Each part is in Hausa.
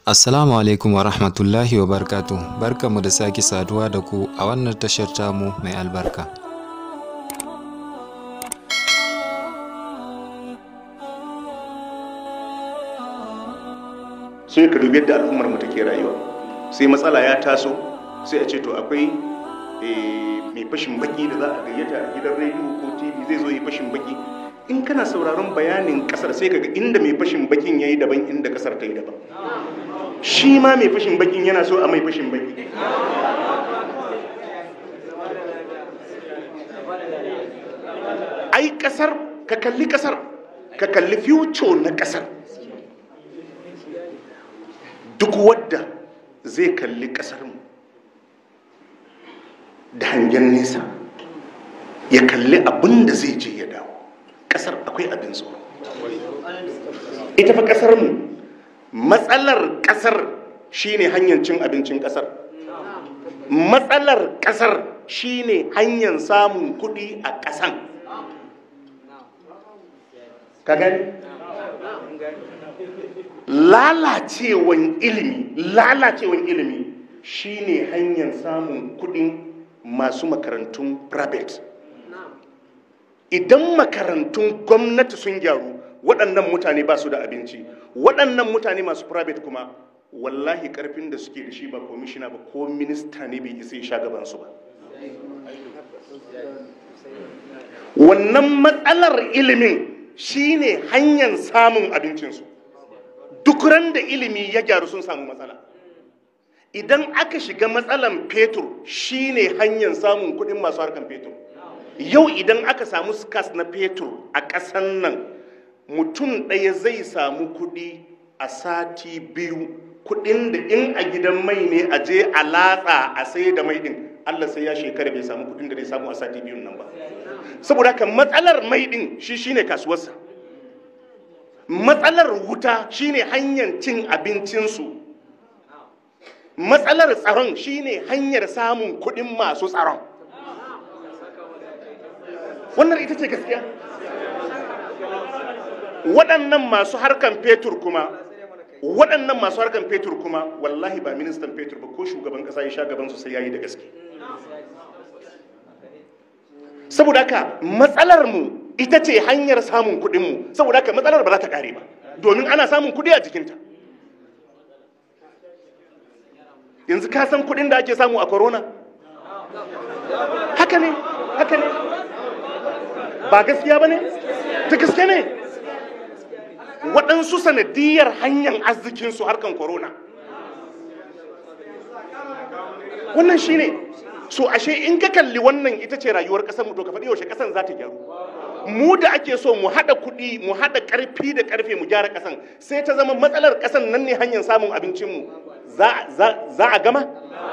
Assalamu alaikum wa rahmatullahi wa barkatu. Barkanmu da sake saduwa da ku a wannan tashar tamu mai albarka. sai ka dubi yadda al'ummar mu take rayuwa sai matsala ya taso sai a ce to akwai eh, mai fashin baki da za a gayyata a gidan rediyo ko tv zai zo yi fashin baki in kana sauraron bayanin kasar sai kaga inda mai fashin bakin yayi daban inda kasar ta yi daban shi ma mai fashin bakin yana so a mai fashin baki ai kasar ka kalli kasar ka kalli future na kasar duk wadda zai kalli kasarmu da hangen nesa ya kalli abin da zai je ya dawo kasar akwai abin tsoro ita fa kasarmu matsalar kasar shine hanyar cin abincin kasar matsalar kasar shine hanyar samun kuɗi a ƙasan ka gani lalacewan ilimi lalacewan ilimi shine hanyar samun kudin masu makarantun private idan makarantun gwamnati sun gyaru waɗannan mutane ba su da abinci waɗannan mutane masu private kuma wallahi karfin da suke da shi ba komishina ba ko minista ne bai isa ya sha gabansu ba wannan matsalar ilimin shine hanyar samun abincinsu duk ran da ilimi ya gyaru sun samu matsala idan aka shiga matsalan fetur shine hanyar samun kudin masu harkan fetur yau idan aka samu skas na fetur a ƙasan nan mutum ɗaya zai samu kudi a sati biyu kudin da in a gidan mai ne a je a latsa a sai da mai din allah sai ya shekara bai samu kudin da zai samu a sati biyun nan ba saboda haka matsalar mai din shi shine kasuwarsa matsalar wuta shine hanyar cin abincinsu matsalar tsaron shine hanyar samun kuɗin masu tsaron wannan ita ce gaskiya waɗannan masu harkan fetur kuma waɗannan masu harkan fetur kuma wallahi ba ministan fetur ba ko shugaban ƙasa ya sha gabansu sai yayi da gaske saboda haka matsalar mu ita ce hanyar samun kuɗinmu saboda haka matsalar ba za ta ƙare ba domin ana samun kuɗi a jikinta yanzu ka san kuɗin da ake samu a corona haka ne haka ne ba gaskiya ba ne ta gaske ne waɗansu sanadiyar hanyar arzikinsu harkan corona wannan shi ne so ashe in ka kalli wannan ita ce rayuwar ƙasar mu to ka faɗi yaushe ƙasar za ta gyaru mu da ake so mu haɗa kuɗi mu haɗa ƙarfi da ƙarfe mu gyara ƙasan sai ta zama matsalar ƙasan nan ne hanyar samun abincinmu za a gama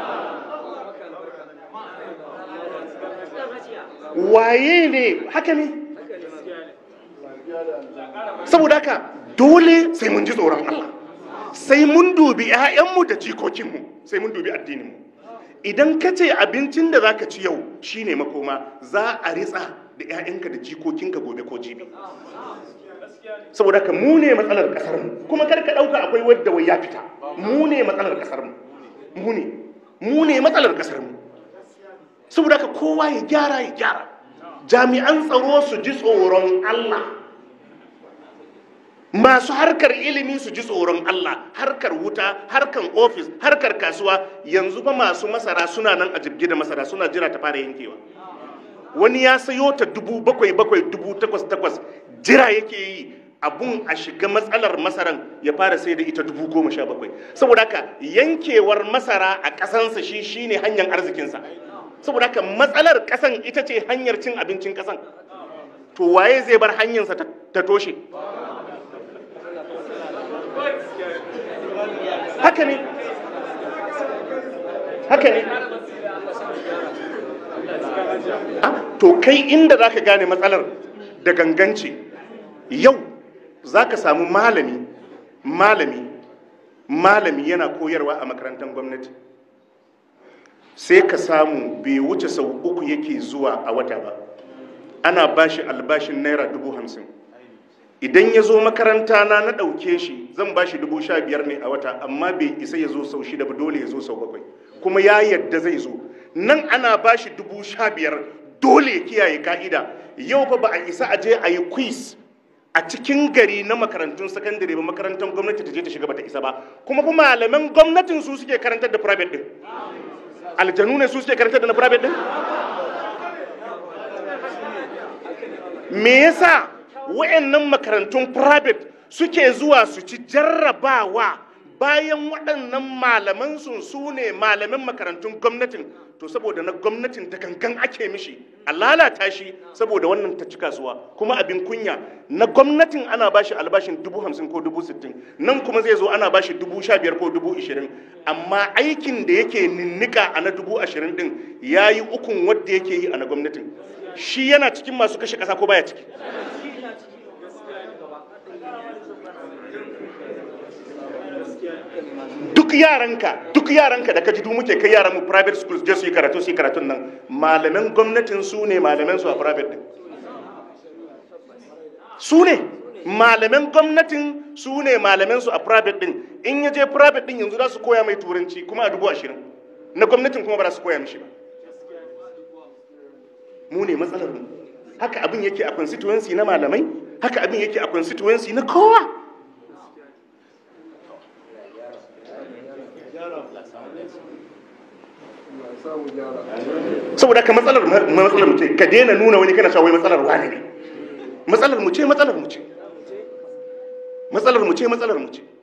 waye ne haka ne saboda haka dole sai mun ji tsoron Allah sai mun dubi 'ya'yanmu da jikokinmu sai mun dubi addininmu idan ka ce abincin da za ka ci yau shine makoma za a ritsa da 'ya'yanka da jikokinka gobe ko jibi saboda ka mu ne matsalar kasar mu kuma kar ka dauka akwai wadda wai ya fita mu ne matsalar kasar mu mu ne mu ne matsalar kasar mu saboda ka kowa ya gyara ya gyara jami'an tsaro su ji tsoron Allah masu harkar ilimi su ji tsoron Allah harkar wuta harkar ofis harkar kasuwa yanzu fa masu masara suna nan a jibgi da masara suna jira ta fara yankewa wani ya sayo ta dubu bakwai bakwai dubu takwas takwas jira yake yi abun a shiga matsalar masaran ya fara sai da ita dubu goma sha bakwai saboda haka yankewar masara a ƙasansa shi shine hanyar arzikinsa saboda haka matsalar ƙasan ita ce hanyar cin abincin ƙasan to waye zai bar hanyarsa ta toshe haka ne haka ne to kai inda za ka gane matsalar da ganganci yau za ka samu malami malami malami yana koyarwa a makarantar gwamnati sai ka samu bai wuce sau uku yake zuwa a wata ba ana bashi albashin naira dubu hamsin idan ya zo makaranta na na ɗauke shi zan ba shi dubu sha biyar ne a wata amma bai isa ya zo sau shida ba dole ya zo sau bakwai kuma ya yadda zai zo nan ana ba shi dubu sha biyar dole ya kiyaye ka'ida yau fa ba a isa a je a yi quiz a cikin gari na makarantun sakandare ba makarantar gwamnati ta je ta shiga ba ta isa ba kuma kuma malaman gwamnatin su suke karantar da private din aljanu ne su suke karantar da na private din me yasa wayannan makarantun private suke zuwa su ci jarrabawa bayan waɗannan malaman sun su ne malamin makarantun gwamnatin to saboda na gwamnatin ta kankan ake mishi a lalata shi saboda wannan ta ci kasuwa kuma abin kunya na gwamnatin ana bashi albashin dubu hamsin ko dubu sittin nan kuma zai zo ana bashi dubu sha biyar ko dubu ishirin amma aikin da yake ninnika a na dubu ashirin din ya yi ukun wadda yake yi a na gwamnatin shi yana cikin masu kashe ƙasa ko baya ciki duk yaranka duk yaranka da ka ji muke kai yaran mu private schools je su yi karatu su yi karatun nan malaman gwamnatin su ne malaman su a private din su ne malaman gwamnatin su ne malaman su a private din in ya je private din yanzu za su koya mai turanci kuma a dubu ashirin na gwamnatin kuma ba za su koya mishi ba mu ne matsalar mu haka abin yake a constituency na malamai haka abin yake a constituency na kowa saboda ka matsalar matsalar mu ce ka daina nuna wani kana cewa wai matsalar wani ne matsalar mu ce matsalar mu ce matsalar mu ce matsalar mu ce